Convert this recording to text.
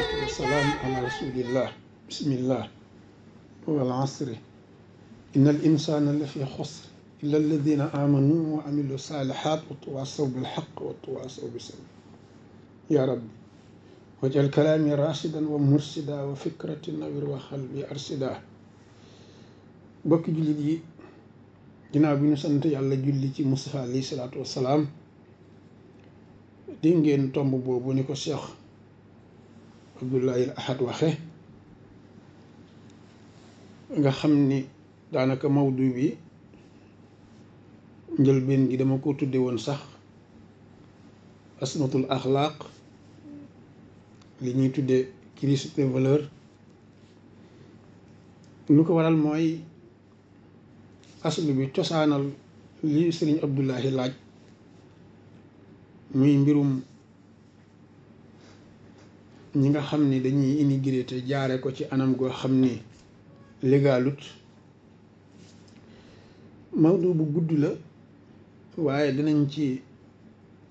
wasalaatu wasalaam ala rasulillah bismillah wal asri inna al insana la fi xusr illa alladina amanu wa amilu salihat wa tawasaw bilxaq wa tawasaw bisabr ya rabbi wajal kalaami rashidan wa mursida wa fikrati nawir wa xalbi arsida bokki jullit yi ginnaaw bi ñu sant yàlla julli ci Mustafa alayhi salaatu wassalaam di ngeen tomb boobu ni ko Cheikh Abdoulaye Ahad waxe nga xam ni daanaka mawdu bi njëlbeen gi dama ko tudde woon sax asmatul axlaaq li ñuy tudde crise des valeurs lu ko waral mooy aslu bi cosaanal li sëriñ Abdoulahi laaj muy mbirum ñi nga xam ni dañuy immigré te jaare ko ci anam goo xam ni légalut Maodo bu gudd la waaye dinañ ci